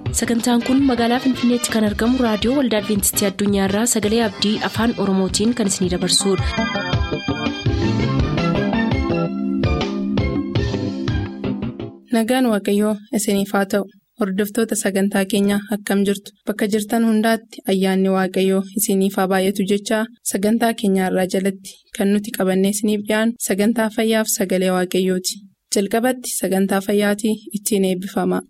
sagantaan kun magaalaa finfinneetti kan argamu raadiyoo waldaa adventistii addunyaarraa sagalee abdii afaan oromootiin kan isinidabarsudha. nagaan waaqayyoo isiniif haa ta'u hordoftoota sagantaa keenyaa akkam jirtu bakka jirtan hundaatti ayyaanni waaqayyoo isiniif haa baay'atu jechaa sagantaa keenyaarraa jalatti kan nuti qabannee isiniif dhiyaanu sagantaa fayyaaf sagalee waaqayyooti jalqabatti sagantaa fayyaatii ittiin eebbifama.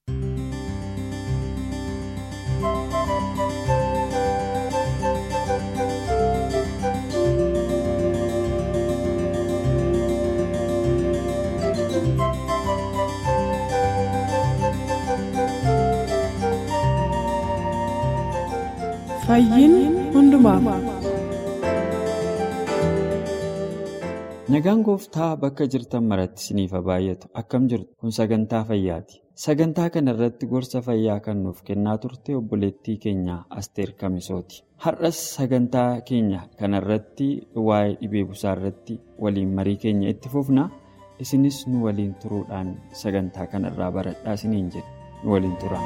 nagaan gooftaa bakka jirtan maratti isiniif haa baay'atu akkam jirtu kun sagantaa fayyaati sagantaa kana irratti gorsa fayyaa kan nuuf kennaa turte obboleettii keenya asteer kamisooti har'as sagantaa keenya kana irratti waa'ee dhibee busaa irratti waliin marii keenya itti fufna isinis nu waliin turuudhaan sagantaa kana irraa baradhaa isiniin jedhe nu waliin tura.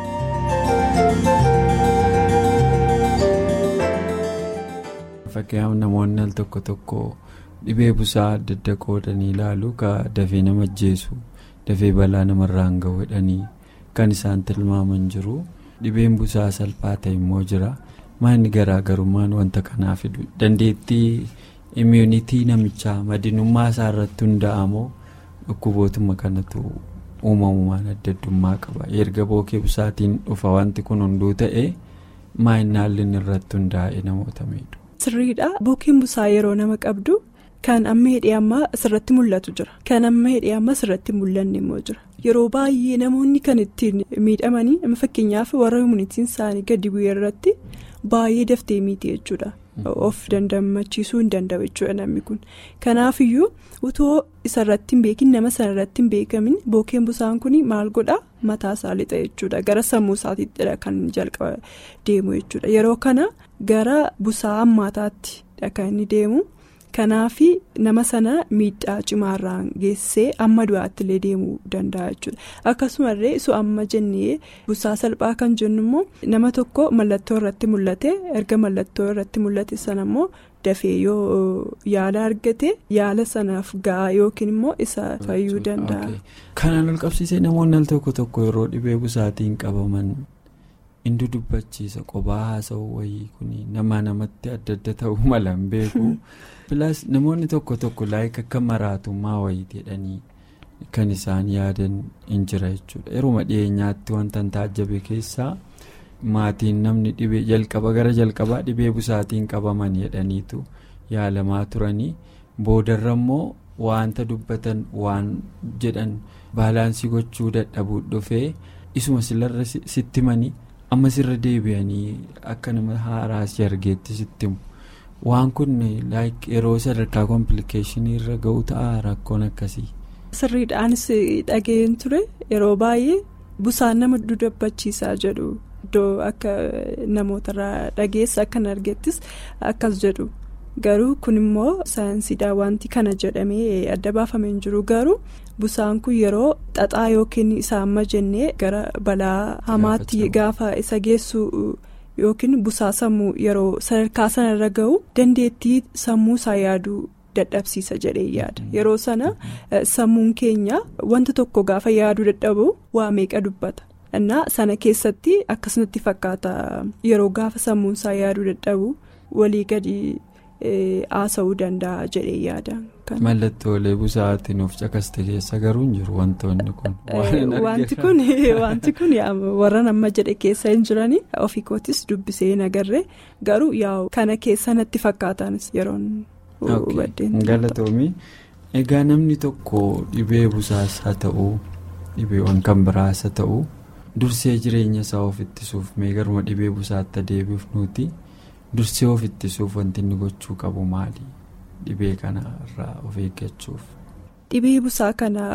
fakkeenyaaf namoonni al tokko tokko dhibee busaa adda adda qoodanii ilaalu ka dafee nama ajjeesu dafee balaa namarraan ga'u jedhanii kan isaan tilmaaman jiru dhibeen busaa salphaa ta'e immoo jira maanni garaagarummaan wanta kanaa fidu dandeettii immuunitii namichaa madinummaa isaa irratti hunda'amoo dhukkubootuma kanatu uumamumaan adda addummaa qaba erga bookee busaatiin dhufa wanti kun hunduu ta'e maayinaalli irratti hundaa'e namoota miidhu. sirriidha bookeen busaa yeroo nama qabdu kan amma hidhee amma asirratti mul'atu jira kan amma hidhee amma asirratti mul'anne immoo jira yeroo baay'ee namoonni kan ittiin miidhamanii amma fakkeenyaaf warra immunitiin isaanii gadi bu'ee irratti baay'ee daftee miiti jechuudha of dandamachiisuu hin danda'u jechuudha namni kun kanaafiyyuu utoo isarratti hin beekin nama sanarratti hin beekamin bookeen busaan kun maal godha mataa isaa lixa jechuudha gara sammuu isaatiittidha kan jalqaba deemu jechuudha yeroo kana. gara busaa hammaataatti kan inni deemu kanaafi nama sana miidhaa cimaarraan geessee amma du'aatti illee deemuu danda'a jechuudha akkasumallee isu amma jennee busaa salphaa kan jennu immoo nama tokko mallattoo irratti mul'ate erga mallattoo irratti mul'ate sana immoo dafee yoo yaala argate yaala sanaaf ga'a yookiin immoo isa fayyuu danda'a. kanaan ol qabsiisee namoonni al tokko tokko yeroo dhibee busaatiin qabaman. Inni dubbachiisa qophaa haasa'uu wayii kun nama namatti adda adda ta'uu mala hin beeku. Pilaas namoonni tokko tokko laayika akka maraatummaa wayii jedhanii kan isaan yaadan hin jira jechuudha. Yeruma dhiyeenyaatti wanta taajjabe keessaa maatiin namni dhibee jalqaba gara jalqabaa dhibee busaatiin qabaman jedhaniitu yaalamaa turanii boodarra immoo wanta dubbatan waan jedhan baalaansii gochuu dadhabuu dhufee isuma silarra sitti manii. amma sirra deebi'anii akka nama haaraasii argeetti sitti waan kun yeroo sadarkaa kompiilikeeshinii irra ga'u ta'a rakkoon akkasii. sirriidhaanis dhageen ture yeroo baay'ee busaan nama dudabbachiisaa jedhu iddoo akka namootarraa dhageessa akkan argettis akkas jedhu garuu kun immoo saayinsiidhaan wanti kana jedhamee adda baafamee hin jiru garuu. busaan kun yeroo xaxaa yookiin isa amma jennee gara balaa hamaatti gaafa isa geessu yookiin busaa sammuu yeroo sadarkaa sanarra ga'u dandeettii sammuu isaa yaaduu dadhabsiisa jedhee yaada yeroo sana sammuun keenya wanta tokko gaafa yaaduu dadhabu waa meeqa dubbata innaa sana keessatti akkasumatti fakkaata yeroo gaafa sammuun isaa yaaduu dadhabu walii gadi. haasa'uu danda'a jedhee yaada. mallattoolee busaatiin of caqaste keessa garuu hin jiru wantoonni kun. wanti kun wanti kun warra nama jedhe keessa hin jirani ofii kootis dubbisee hin agarre garuu yaa'u kana keessa natti fakkaatanis yeroon hubaddeen. galatoomii egaa namni tokko dhibee busaas haa ta'uu dhibeewwan kan biraas haa ta'uu dursee jireenya isaa of ittisuuf mee garuma dhibee busaatti adeemuuf nuti. dursee of ittisuuf wanti inni gochuu qabu maali dhibee kana irraa of eeggachuuf. dhibee busaa kana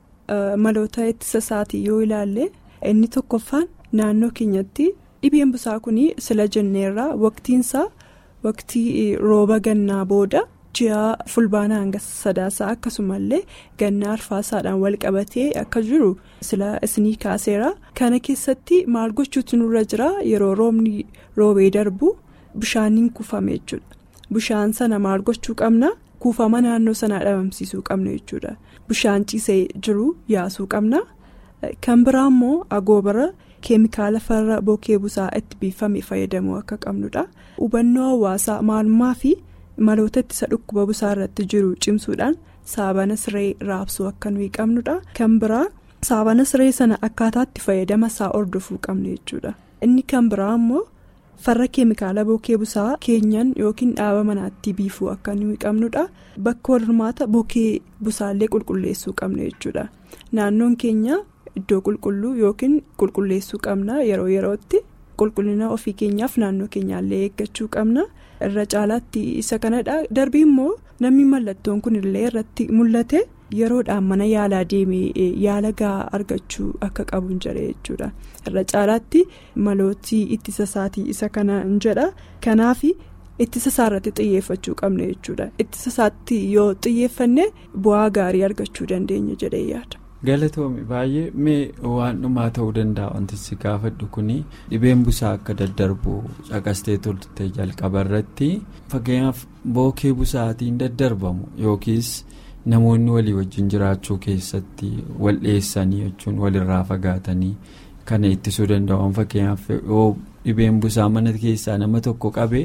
maloota ittisa isaatii yoo ilaalle inni tokkoffaan naannoo keenyatti dhibeen busaa kun sila jenneerraa waqtiinsaa waqtii rooba gannaa booda ji'a fulbaanaa hanga sadaasaa akkasumallee ganna arfaasaadhaan wal qabatee akka jiru sila isinii kaaseera kana keessatti maal gochuutu nurra jira yeroo roobni roobee darbu bishaaniin kuufame jechuudha bishaan sana maal gochuu qabna kuufama naannoo sanaa dhabamsiisuu qabna jechuudha bishaan ciisee jiru yaasuu qabna kan biraa immoo agoobara. keemikaala farra bookee busaa itti biifame fayyadamuu akka qabnudha hubannoo hawaasaa maalummaa fi maloota ittisa dhukkuba busaa irratti jiru cimsuudhaan saabana siree raabsuu akka nuyi qabnudha kan biraa saabana siree sana akkaataatti fayyadama isaa hordofuu qabna jechuudha inni kan biraa immoo farra keemikaala bookee busaa keenyan yookiin dhaaba manaatti biifuu akka nuyi qabnudha bakka wal hormaata bookee busaallee qulqulleessuu qabna jechuudha naannoon keenya. Iddoo qulqulluu yookiin qulqulleessuu qabna yeroo yerootti qulqullina ofii keenyaaf naannoo keenyaallee eeggachuu qabna irra caalaatti isa kanadha darbii immoo namni mallattoon kun illee irratti mul'ate yeroodhaan mana yaalaa deemee yaala gahaa argachuu akka qabu hin jedhe jechuudha irra caalaatti malootii ittisa isaatii isa kana hin jedha kanaaf ittisa isaa irratti xiyyeeffachuu qabna jechuudha ittisa isaatti yoo xiyyeeffanne bu'aa gaarii argachuu dandeenya jedhee yaada. galatoomii baay'ee mee waan dhumaa ta'uu danda'a wanti si gaafadhu kuni dhibeen busaa akka daddarbu caqastee turte jalqaba irratti fakkeenyaaf bookee busaatiin daddarbamu yookiis namoonni walii wajjin jiraachuu keessatti wal dhiyeessanii jechuun walirraa fagaatanii kana ittisuu danda'an fakkeenyaaf dhibeen busaa mana keessaa nama tokko qabee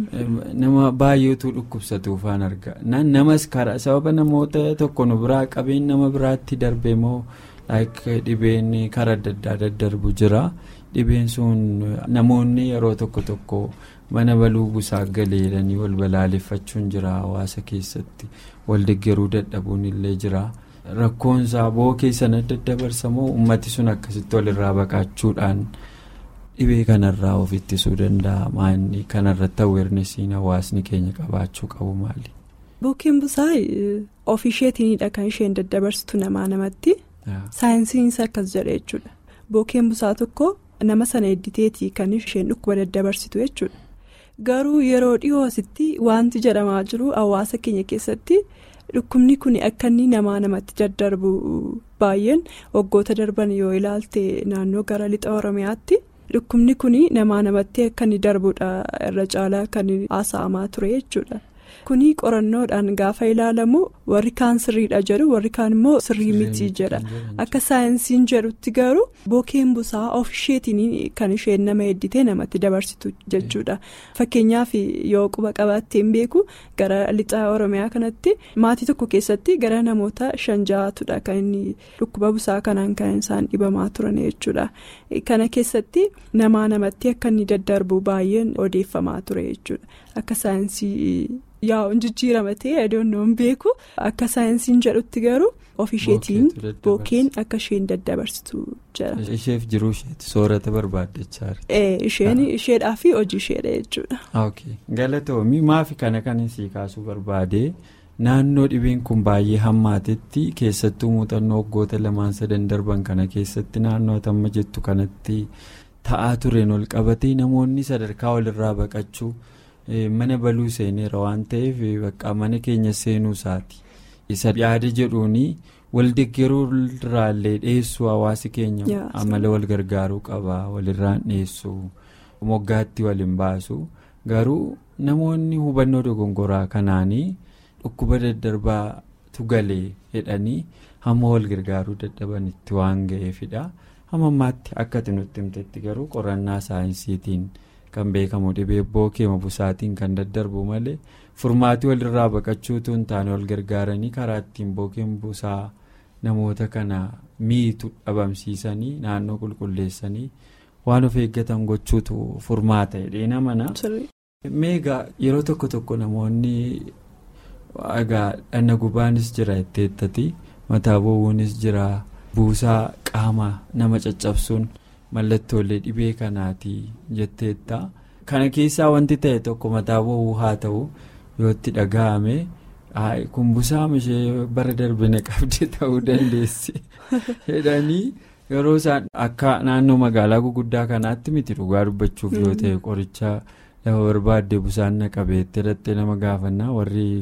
nama baay'eetu dhukkubsatuufaan arga namas karaa sababa namoota tokko nu biraa qabeen nama biraatti darbe moo dhibeen karaa adda addaa daddarbu jira dhibeen sun namoonni yeroo tokko tokko mana baluu busaa galeedhanii wal balaaleffachuun jira hawaasa keessatti wal deeggaruu dadhabuun illee jira. rakkoonsaa bookee sana daddabarsamoo ummati sun akkasitti walirraa baqachuudhaan dhibee kanarraa of ittisuu danda'a maanni kanarratti aweernesiin hawaasni keenya qabaachuu qabu maali. bookeen busaa ofii isheetiinidha kan isheen daddabarsitu namaa namatti saayinsiinis akkas jedha jechuudha bookeen busaa tokko nama sana edditeetii kan isheen dhukkuba daddabarsitu jechuudha garuu yeroo dhiyoo asitti wanti jedhamaa jiru hawaasa keenya keessatti. dhukkubni kun akka inni namaa namatti daddarbu baay'een waggoota darban yoo ilaalte naannoo gara lixa oromiyaatti dhukkubni kun namaa namatti akka inni darbudha irra caalaa kan haasa'amaa ture jechuudha kuni qorannoodhaan gaafa ilaalamu warri kaan sirriidha jedhu warri kaan immoo sirrii miti jedha akka saayinsiin jedhutti garuu bookeen busaa of isheetiin kan isheen nama edditee namatti dabarsitu jechuudha fakkeenyaaf yoo quba qabaatteen beeku gara lixaa oromiyaa kanatti maatii tokko keessatti gara namoota shan ja'atudha kan inni dhukkuba busaa kanaan kan isaan dhibamaa turan jechuudha kana keessatti namaa namatti akka inni daddarbu baay'een odeeffamaa ture jechuudha akka saayinsii. yaa'u jijjiirama ta'e adoonnoon beeku akka saayinsiin jedhutti garuu of isheetiin bookeen akka isheen daddabarsitu jira. isheef jiruu isheeti soorata barbaaddachaa isheen isheedhaa fi hojii isheedha jechuudha. galatoomii maafi kana kan sii kaasuu barbaade naannoo dhibeen kun baay'ee hammaatetti keessattuu muuxannoo waggoota lamaan sadan darban kana keessatti naannoo amma jettu kanatti ta'aa tureen ol qabatee namoonni sadarkaa walirraa baqachuu. mana baluu seeneera waan ta'eef bakka mana keenya seenuu isaati isa yaada jedhuuni wal deeggaruu irraallee dhiyeessuu hawaasi keenya amala wal gargaaruu qaba walirraan dhiyeessuu moggaatti waliin baasu garuu namoonni hubannoo dogongoraa kanaanii dhukkuba daddarbaatu galee jedhanii hamma wal gargaaruu dadhabanitti waan ga'eefidha hamma ammaatti akka nutti himtetti garuu qorannaa saayinsiitiin. kan beekamu dhibee bookeema busaatiin kan daddarbu malee furmaatii walirraa baqachuutu hin taane wal gargaaranii karaa ittiin bookeen busaa namoota kana miitu dhabamsiisanii naannoo qulqulleessanii waan of eeggatan gochuutu furmaata jedhee namana. meegaa yeroo tokko tokko namoonni egaa dhanna gubaanis jira itteettati mataa bo'uunis jira buusaa qaama nama caccabsuun. mallattoolee dhibee kanaati jetteetta kana keessaa wanti ta'e tokko mataa bo'uu haa ta'u yoo itti dhaga'ame kun busaa ishee bara darbine qabde ta'uu dandeessi jedhanii yeroo isaan akka naannoo magaalaa guguddaa kanaatti miti dhugaa dubbachuuf yoo ta'e qoricha lafa barbaadde busaan na qabeetti hidhattee nama gaafannaa warri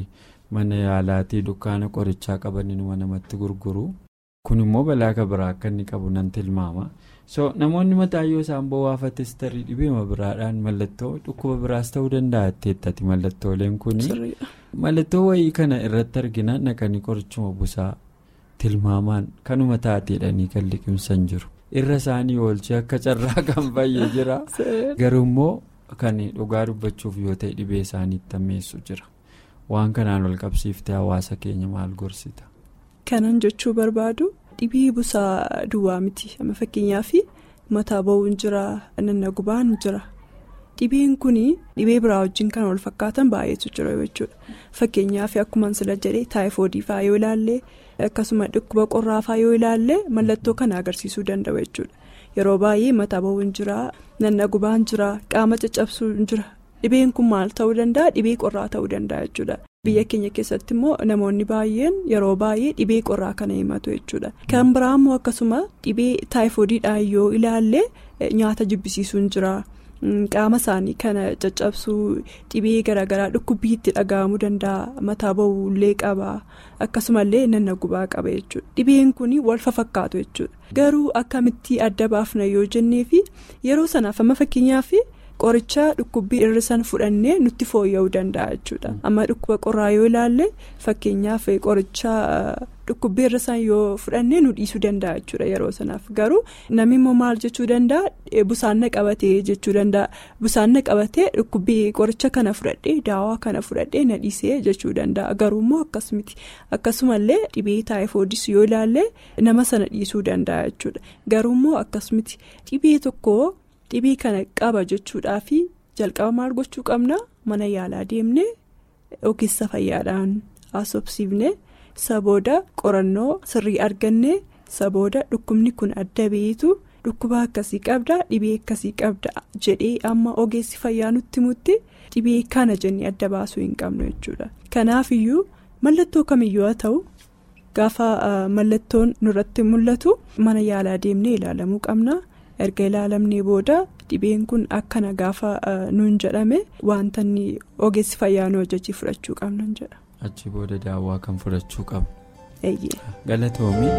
mana yaalaatii dukkaana qorichaa qabanuma namatti gurguru kun immoo balaa biraa akka inni qabu nan tilmaama so namoonni mataa yoo isaan bowwaafates tarii dhibeema biraadhaan mallattoo dhukkuba biraas ta'uu danda'a jetteettati mallattooleen kun mallattoo wayii kana irratti argina naqanii qorichuma busaa tilmaamaan kanuma taateedhanii kan liqimsan jiru irra isaanii oolchee akka carraa kan fayyee jira garuu immoo kan dhugaa dubbachuuf yoo ta'e dhibee isaaniitti ammeessu jira waan kanaan wal qabsiiftee hawaasa keenya maal gorsita. kanan jechuu barbaadu dhibee busaa duwwaa miti amma fakkeenyaaf mataa ba'uun jira nannagubaan jira dhibeen kun dhibee biraa wajjin kan wal fakkaatan baay'eetu jira jechuudha fakkeenyaaf akkuma sila jedhee taayifoodii fa'aa yoo ilaalle akkasuma dhukkuba qorraa fa'aa yoo ilaalle mallattoo kana agarsiisuu danda'u jechuudha yeroo baay'ee mataa ba'uun jira nannagubaan jira qaama caccabsuun jira dhibeen kun maal ta'uu danda'a dhibee qorraa ta'uu danda'a jechuudha. biyya keenya keessatti immoo namoonni baay'een yeroo baay'ee dhibee qorraa kana himatu jechuudha kan biraa immoo akkasuma dhibee taayifoodiidhaan yoo ilaalle nyaata jibbisiisuun jira qaama isaanii kana caccabsuu dhibee garaagaraa dhukkubbii itti dhaga'amuu danda'a mataa ba'uullee qaba akkasumallee nannagubaa qaba jechuudha dhibeen kun wal fakkaatu jechuudha garuu akkamitti adda baafna yoo jenneefi yeroo sanaaf amma fakkeenyaaf. qoricha dhukkubbii irrisan fudhannee nutti fooyya'uu danda'a jechuudha amma dhukkuba qorraa yoo ilaalle fakkeenyaaf qoricha dhukkubbii irrisan yoo fudhannee nu dhiisuu danda'a jechuudha yeroo sanaaf garuu namni immoo maal jechuu danda'a busaanna qabatee jechuu danda'a busaanna qabatee dhukkubbii qoricha kana fudhadhee daawaa kana fudhadhee na dhiisee jechuu danda'a garuu immoo akkasumatti akkasumallee dhibee taayifoodis yoo ilaalle nama sana dhiisuu danda'a jechuudha garuu immoo akkasumatti dhibee tokko. dhibee kana qaba jechuudhaafi jalqaba maal gochuu qabna mana yaalaa deemne ogeessa fayyaadhaan haasofsiifne sabooda qorannoo sirrii arganne sabooda dhukkubni kun adda beetu dhukkuba akkasii qabda dhibee akkasii qabda jedhee amma ogeessi fayyaa nutti mutti dhibee kana jennee adda baasuu hin qabnu jechuudha kanaafiyyuu mallattoo kamiyyuu haa ta'u gaafa mallattoon nurratti mul'atu mana yaalaa deemnee ilaalamuu qabna. erga ilaalamnee booda dhibeen kun akkana gaafa nuun jedhame wanta ogeessi fayyaa nu hojjechii fudhachuu qabnan jedha. achi booda daawwaa kan fudhachuu qabu. eeyyee. galatoomii.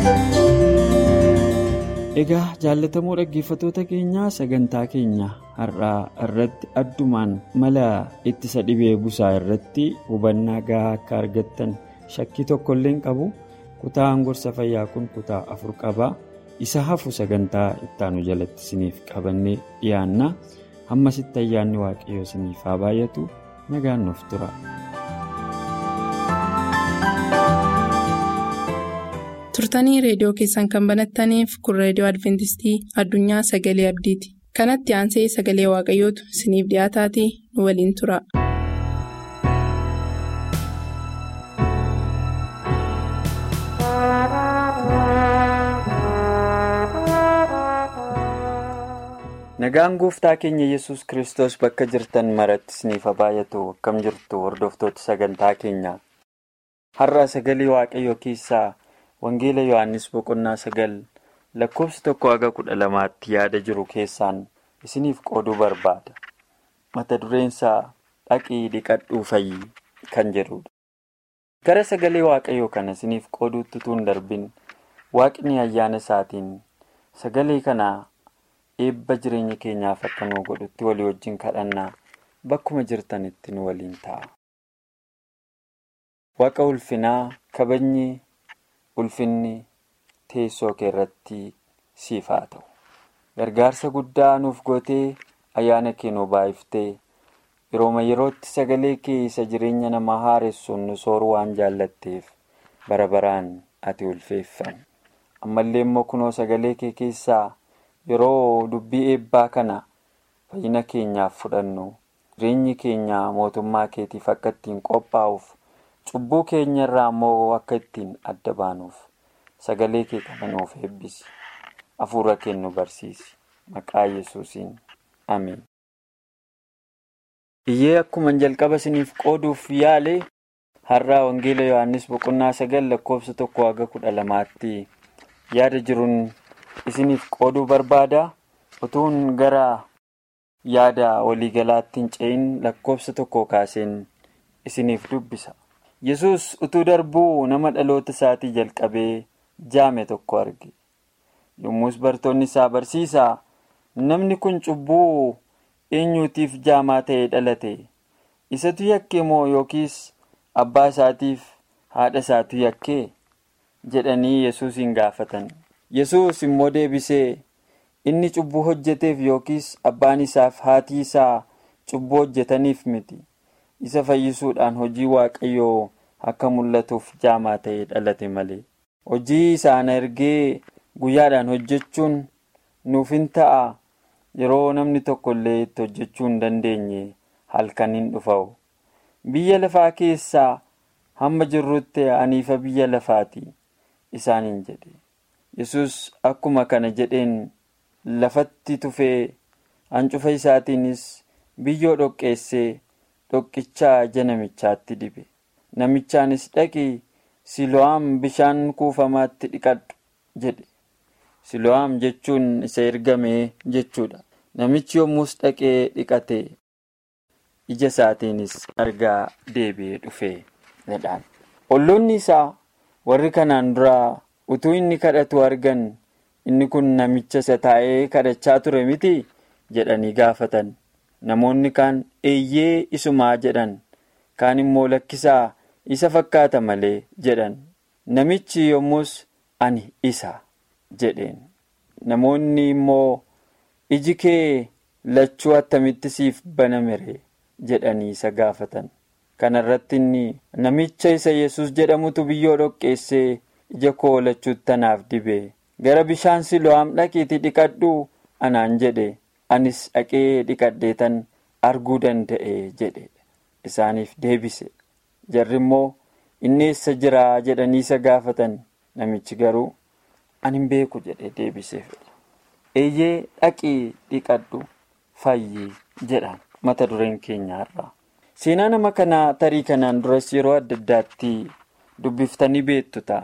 egaa jaallatamoo dhaggeeffattoota keenyaa sagantaa keenya har'aa irratti addumaan mala ittisa dhibee busaa irratti hubannaa gahaa akka argattan shakkii tokkollee hin qabu kutaan gorsa fayyaa kun kutaa afur qaba. isa hafu sagantaa ittaanu jalatti isiniif qabannee dhiyaanna hammasitti ayyaanni waaqayyoo isiniif haa baay'atu nagaan nuuf tura. turtanii reediyoo keessan kan banattaniif kun reediyoo adventistii addunyaa sagalee abdiiti kanatti aansee sagalee waaqayyootu isiniif dhiyaataatii nu waliin tura. nagaan gooftaa keenya yesus kristos bakka jirtan maratti isiniif haa baay'atu akkam jirtu hordoftoota sagantaa keenya har'a sagalee waaqayyoo keessaa wangeela yohannis boqonnaa sagal lakkoofsi tokko haga kudha lamaatti yaada jiru keessaan isiniif qooduu barbaada mata dureensaa dhaqii dhiqadhuu fayyi kan jedhudha gara sagalee waaqayyoo kana isiniif qooduutti tun darbin waaqni ayyaana isaatiin sagalee kana. eebba jireenya keenyaaf akka nu godhutti walii wajjin kadhannaa bakkuma jirtanitti nu waliin ta'a. Waaqa ulfinaa kabajni ulfinni teessoo kee irratti siif haa ta'u. Gargaarsa guddaa nuuf gootee ayyaana kee nu baay'iftee yerooma yerootti sagalee kee isa jireenya namaa haaressuun nu sooruu waan jaallatteef bara baraan ati ulfeeffame. Ammallee immoo kunoo sagalee kee keessaa. yeroo dubbii eebbaa kana fayyina keenyaaf fudhannu jireenyi keenya mootummaa keetiif akka ittiin qophaa'uuf cubbuu keenya irraa immoo akka ittiin adda baanuuf sagalee kee kana nuuf eebbisi hafuura kee nu barsiisi maqaa yesuusiin ameen. iyyee akkuma jalqaba isiniif qooduuf yaale har'aa wangeela yohannis boqonnaa sagal lakkoofsa tokko haga kudha lamaatti yaada jiruun. isiniif qooduu barbaada utuun gara yaada waliigalaatti hin ce'in lakkoofsa tokko kaaseen isiniif dubbisa yesus utuu darbuu nama dhaloota isaatii jalqabee jaame tokko arge yommus bartoonni isaa barsiisaa namni kun cubbuu eenyuutiif jaamaa ta'ee dhalate isatu yakkee moo yookiis abbaa isaatiif haadha isaatu yakkee jedhanii yesuusin gaafatan yesus immoo deebisee inni cubbuu hojjeteef yookiis abbaan isaaf haatii isaa cubbuu hojjetaniif miti isa fayyisuudhaan hojii waaqayyoo akka mul'atuuf jaamaa ta'ee dhalate malee hojii isaan ergee guyyaadhaan hojjechuun nuuf hin ta'a yeroo namni tokko illee itti hojjechuu hin dandeenye halkan hin dhufa'u biyya lafaa keessaa hamma jirrutti aniifa biyya lafaati isaaniin jedhe yesus akkuma kana jedheen lafatti tufee hancufa isaatiinis biyyoo dhoqqeessee dhoqqichaa ija namichaatti dibe namichaanis dhaqii silo'aam bishaan kuufamaatti dhiqadhu jedhe silo'aam jechuun isa ergamee jechuudha namichi yommus dhaqee dhiqate ija isaatiinis argaa deebi'ee dhufee jedhaan olloonni isaa warri kanaan duraa utuu inni kadhatu argan inni kun namicha isa taa'ee kadhachaa ture miti jedhanii gaafatan namoonni kaan eeyyee isumaa jedhan kaan immoo lakkisaa isa fakkaata malee jedhan namichi yommus ani isa jedheen namoonni immoo iji kee lachuu attamitti siif banamere jedhanii isa gaafatan kana irratti inni namicha isa yesus jedhamutu biyyoo dhoqqeessee ija koo lachuutti tanaaf dibe gara bishaan silo'aam dhaqiitii dhiqadhu anaan jedhe anis dhaqee dhiqadheetan arguu danda'e jedhe isaaniif deebise jarri immoo inni eessa jiraa jedhanii isa gaafatan namichi garuu ani hin beeku jedhe deebiseef eeyyee dhaqii dhiqadhu fayyii jedhaan mata dureen keenya irraa seenaa nama kanaa tarii kanaan duras yeroo adda addaatti dubbiftanii beektu ta'a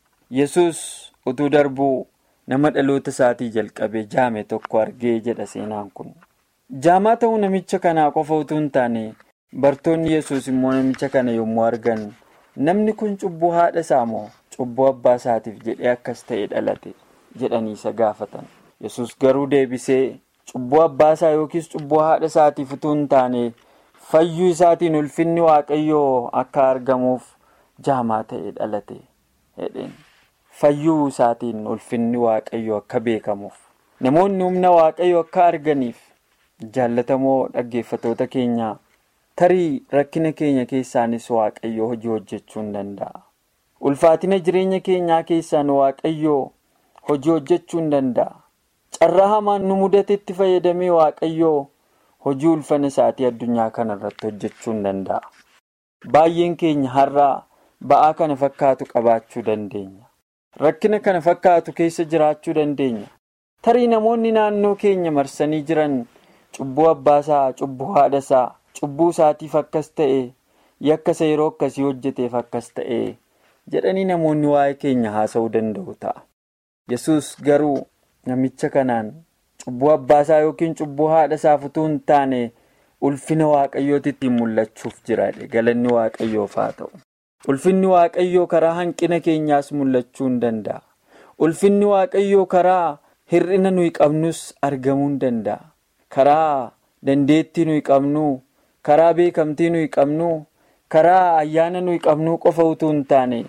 yesus utuu darbuu nama dhaloota isaatii jalqabee jaame tokko argee jedha seenaan kun jaamaa ta'uu namicha kanaa qofa utuu hin taane bartoonni yesus immoo namicha kana yommuu argan namni kun cubbuu haadha isaa moo cubbuu abbaa isaatiif jedhee akkas ta'e dhalate jedhanii isa gaafatan yesus garuu deebisee cubbuu abbaa isaa yookiis cubbuu haadha isaatiif utuu hin taane fayyuu isaatiin ulfinni waaqayyoo akka argamuuf jaamaa ta'e dhalate jedheen fayyuu isaatiin ulfinni waaqayyoo akka beekamuuf namoonni humna waaqayyoo akka arganiif jaallatamoo dhaggeeffatoota keenyaa tarii rakkina keenya keessaanis waaqayyoo hojii hojjechuu hin danda'a ulfaatina jireenya keenyaa keessaan waaqayyoo hojii hojjechuu hin danda'a carraa hamaan nu mudatetti fayyadamee waaqayyoo hojii ulfina isaatii addunyaa kana irratti hojjechuu hin danda'a baay'een keenya har'aa ba'aa kana fakkaatu qabaachuu dandeenya rakkina kana fakkaatu keessa jiraachuu dandeenya tarii namoonni naannoo keenya marsanii jiran cubbuu abbaasaa cubbuu haadhasaa cubbuu isaatiif akkas ta'e yakka isa yeroo akkasii hojjeteef akkas ta'e jedhanii namoonni waa'ee keenya haasa'uu danda'u ta'a yesus garuu namicha kanaan cubbuu abbaasaa yookiin cubbuu haadhasaaf utuu hin taane ulfina waaqayyootti ittiin mul'achuuf jiraadhe galanni waaqayyoof haa ta'u ulfinni waaqayyoo karaa hanqina keenyaas mul'achuu hin danda'a ulfinni waaqayyoo karaa hir'ina nuyi qabnus argamuu hin danda'a karaa dandeettii nuyi qabnu karaa beekamtii nuyi qabnu karaa ayyaana nuyi qabnu qofa utuu hin taane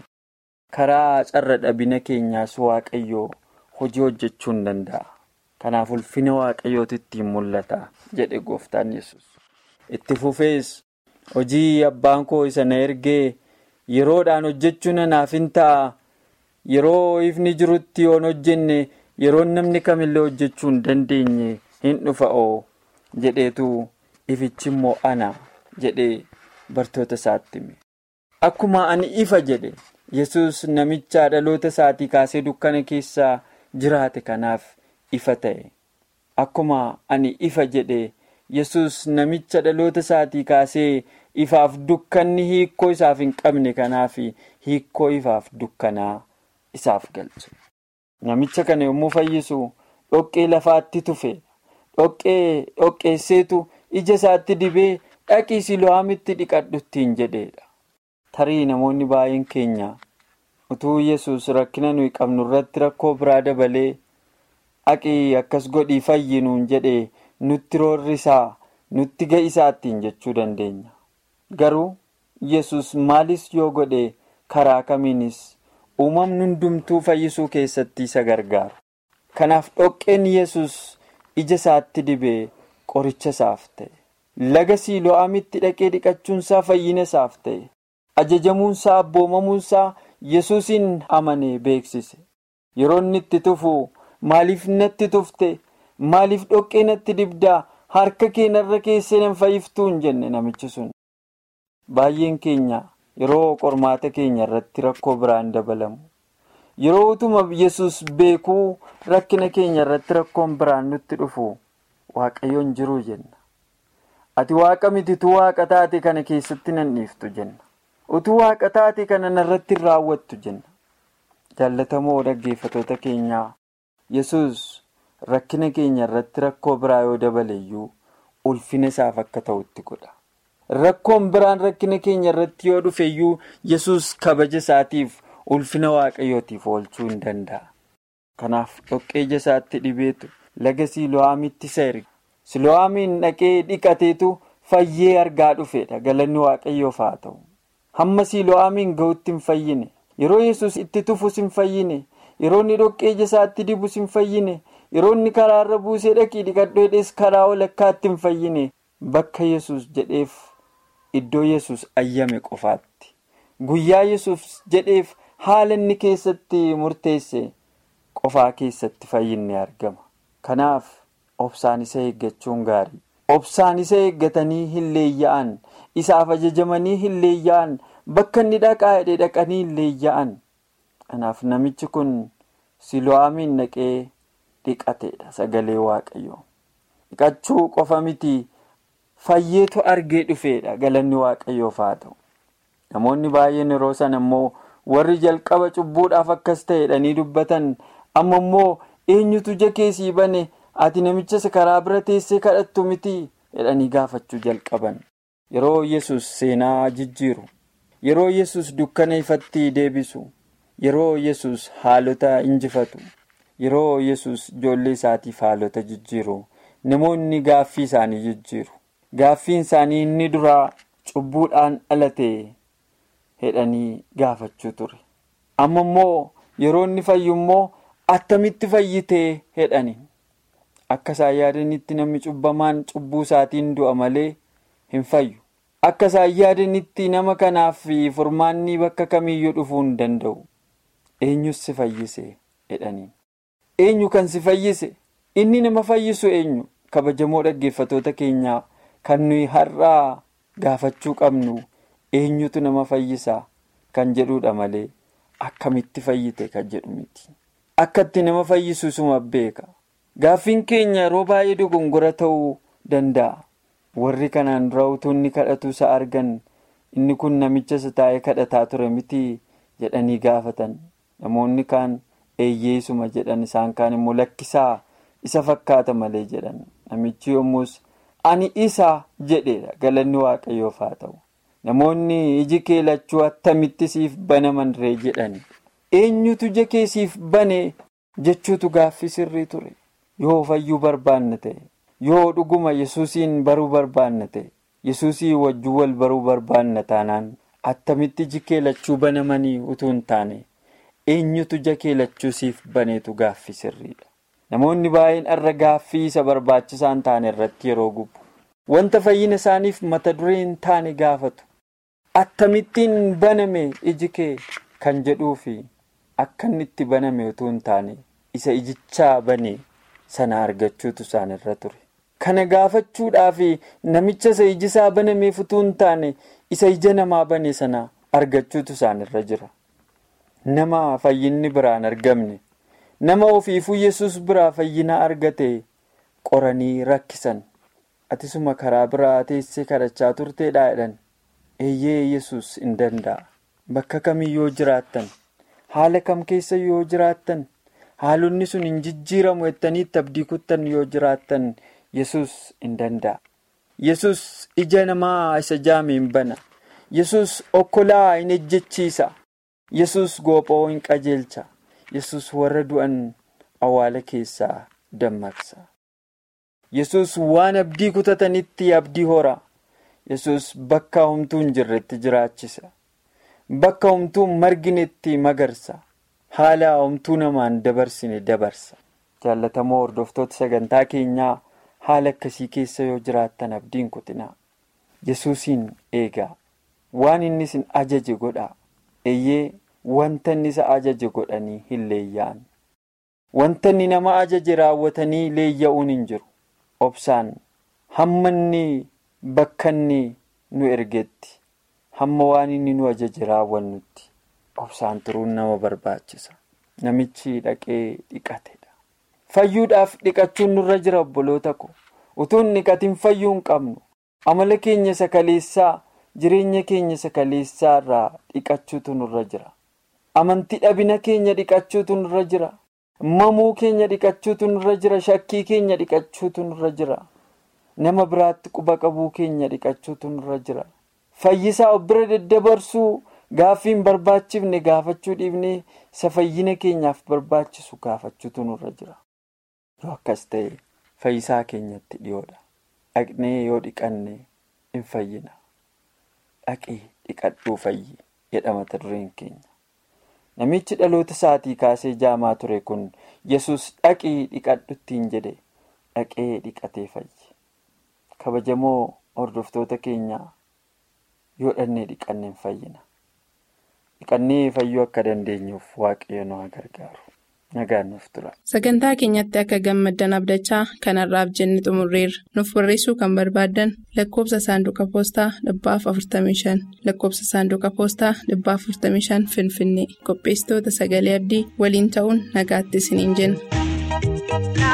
karaa carra dhabina keenyaas waaqayyoo hojii hojjechuu hin danda'a. Kanaaf ulfina waaqayyootu ittiin mul'ata jedhe gooftaan yesus Itti fufees hojii abbaan koo isa na ergee yeroodhaan hojjechuun anaaf hin ta'a. Yeroo ifni jirutti yoon hojjenne yeroon namni kamillee hojjechuu hin dandeenye hin dhufa'oo jedheetu ifichi immoo ana jedhee bartoota isaatti hime. Akkuma ani ifa jedhe yesus namicha dhaloota isaatii kaasee dukkana keessa jiraate kanaaf. ifa ta'e akkuma ani ifa jedhe yesus namicha dhaloota isaatii kaasee ifaaf dukkanni hiikkoo isaaf hin qabne kanaaf hiikkoo ifaaf dukkanaa isaaf galche namicha kana yommuu fayyisu dhoqqee lafaatti tufe dhoqqee dhoqqeesseetu ija isaatti dibee dhaqii silo'aamitti dhiqadhu ittiin jedheedha tarii namoonni baay'een keenya utuu yesus rakkina nuyi qabnu irratti rakkoo biraa dabalee aqii akkas godhii fayyinuun jedhee nutti roorrisaa nutti ga'isaa ittiin jechuu dandeenya garuu yesus maalis yoo godhe karaa kamiinis uumamni hundumtuu fayyisuu keessatti isa gargaaru kanaaf dhoqqeen yesus ija isaatti dibee qoricha isaaf ta'e laga siilo'aamitti dhaqee dhiqachuunsaa fayyina isaaf ta'e ajajamuunsaa abboomamuunsaa yesuusin amanee beeksise yeroo inni itti tufu maaliif natti tufte maaliif dhoqqee natti dibdaa harka keenarra keessee nan fayyiftuun jenne namichi sun baay'een keenya yeroo qormaata keenya irratti rakkoo biraan dabalamu yeroo utuma yesus beekuu rakkina keenya irratti rakkoon biraan nutti dhufu waaqayyoon jiruu jenna ati waaqa mitituu waaqa taate kana keessatti nan dhiiftu jenna utuu waaqa taate kana narratti hin raawwattu jenna jaallatamoo dhaggeeffatoota keenyaa yesus rakkina keenya irratti rakkoo biraa yoo dabaleeyyuu ulfina isaaf akka ta'utti godha rakkoon biraan rakkina keenya irratti yoo dhufeeyyuu yesus kabaja isaatiif ulfina waaqayyootiif oolchuu hin danda'a kanaaf dhoqqee ija isaatti dhibeetu laga siilo'aamitti isa erge siilo'aamiin dhaqee dhiqateetu fayyee argaa dhufeedha galanni waaqayyoof haa ta'u hamma siilo'aamiin ga'utti hin fayyine yeroo yesus itti tufus hin fayyine yeroo inni dhoqqee ija isaatti dibus hin fayyine yeroo inni karaarra buusee dhaqii dhiqadhu jedhees karaa walakkaatti hin fayyine bakka yesus jedheef iddoo yesus ayyame qofaatti guyyaa yesus jedheef haala inni keessatti murteesse qofaa keessatti fayyinni argama kanaaf obsaan isa eeggachuun gaarii obsaan isa eeggatanii hin leeyya'an isaaf ajajamanii hin leeyya'an bakka inni dhaqaa jedhee dhaqanii hin leeyya'an kanaaf namichi kun silo'aamiin dhaqee dhiqateedha sagalee waaqayyoo dhiqachuu qofa miti fayyeetu argee dhufeedha galanni waaqayyoof haa ta'u namoonni baay'een yeroo sana immoo warri jalqaba cubbuudhaaf akkas ta'edhanii dubbatan amma immoo eenyutu ija keessii bane ati namicha karaa bira teessee kadhattu miti jedhanii gaafachuu jalqaban yeroo yesus seenaa jijjiiru yeroo yesus dukkana ifatti deebisu yeroo yesus haalota injifatu yeroo yesus ijoollee isaatiif haalota jijjiiru namoonni gaaffii isaanii jijjiiru gaaffiin isaanii inni duraa cubbuudhaan dhalate jedhanii gaafachuu ture amma immoo yeroo inni fayyu immoo attamitti fayyitee jedhaniin akka isaan yaadanitti namni cubbamaan cubbuu isaatiin du'a malee hin fayyu akka isaan yaadanitti nama kanaaf furmaanni bakka kamiyyuu dhufuu hin danda'u eenyus si fayyise jedhaniin eenyu kan si fayyise inni nama fayyisu eenyu kabajamoo dhaggeeffatoota keenyaa kan nuyi har'aa gaafachuu qabnu eenyutu nama fayyisaa kan jedhudha malee akkamitti fayyite kan jedhu miti akkatti nama fayyisu suma beeka gaaffiin keenya yeroo baay'ee dogongora ta'uu danda'a warri kanaan dura utuu inni kadhatu isa argan inni kun namicha isa taa'ee kadhataa ture miti jedhanii gaafatan namoonni kaan eeyyeesuma jedhan isaan kaan immoo lakkisaa isa fakkaata malee jedhan namichi yommus ani isa jedheedha galanni waaqayyoof haa ta'u namoonni iji kee lachuu attamitti siif banaman ree jedhani eenyutu ija kee siif bane jechuutu gaaffii sirrii ture yoo fayyuu barbaanna ta'e yoo dhuguma yesuusiin baruu barbaanna ta'e yesuusii wajjuu wal baruu barbaanna taanaan attamitti iji kee lachuu banamanii utuu hin taane eenyutu ija kee lachuu siif baneetu gaaffii sirriidha. namoonni baay'een irra gaaffii isa barbaachisaan taane irratti yeroo gubbu wanta fayyina isaaniif mata duree hin taane gaafatu attamittiin baname iji kee kan jedhuu fi akka inni itti baname utuu hin taane isa ijichaa bane sana argachuutu isaan irra ture kana gaafachuudhaaf namicha isa ijisaa banameef utuu hin taane isa ija namaa bane sana argachuutu isaan irra jira nama fayyinni biraan argamne. nama ofiifuu yesus biraa fayyina argate qoranii rakkisan atisuma karaa biraa teessee kadhachaa turteedhaa jedhan eeyyee yesus hin danda'a bakka kamiyyoo jiraattan haala kam keessa yoo jiraattan haalonni sun hin jijjiiramu jettanii itti abdii kuttan yoo jiraattan yesus hin danda'a yesus ija namaa isa jaame hin bana yesus okkolaa hin ejjechiisa yesus goophoo hin qajeelcha yesus warra du'an awwaala keessaa dammaqsa yesus waan abdii kutatanitti abdii hora yesus bakka homtuu hin jirretti jiraachisa bakka homtuu marginetti magarsa haala homtuu namaan dabarsine dabarsa jaallatamoo hordoftoota sagantaa keenyaa haala akkasii keessa yoo jiraattan abdiin kutinaa yesuusiin eegaa waan inni isin ajaje godhaa eeyyee wanta inni isa ajaje godhanii hin leeyya'an wanta inni nama ajaje raawwatanii leeyya'uun hin jiru obsaan hamma inni bakka inni nu ergetti hamma waan inni nu ajaje raawwannutti obsaan turuun nama barbaachisa namichi dhaqee dhiqatedha fayyuudhaaf dhiqachuun nurra jira obboloota ko utuu hin dhiqatin fayyuu hin qabnu amala keenya sakaleessaa jireenya keenya sakaleessaa irraa dhiqachuutu nurra jira amantii dhabina keenya dhiqachuutu nurra jira mamuu keenya dhiqachuutu nurra jira shakkii keenya dhiqachuutu nurra jira nama biraatti quba qabuu keenya dhiqachuutu nurra jira fayyisaa of bira daddabarsuu gaaffii hin barbaachifne gaafachuu dhiibnee isa fayyina keenyaaf barbaachisu gaafachuutu nurra jira yoo akkas ta'e fayyisaa keenyatti dhiyoodha dhaqnee yoo dhiqanne hin fayyina dhaqee dhiqadhuu fayyi jedha mata dureen keenya namichi dhaloota isaatii kaasee jaamaa ture kun yesus dhaqii dhiqadhuttiin jedhe dhaqee dhiqatee fayyi kabajamoo hordoftoota keenyaa yoo dhannee dhiqanne hin fayyina dhiqannee fayyuu akka dandeenyuuf waaqayyo nu haa gargaaru nagaan nuuf tura. sagantaa keenyatti akka gammaddan abdachaa kanarraaf jenne xumurreerra nuuf barreessuu kan barbaaddan lakkoobsa saanduqa poostaa dhibbaaf 45 lakkoobsa saanduqa poostaa dhibbaaf 45 finfinnee qopheessitoota sagalee abdii waliin ta'uun nagaatti isiniin jenna.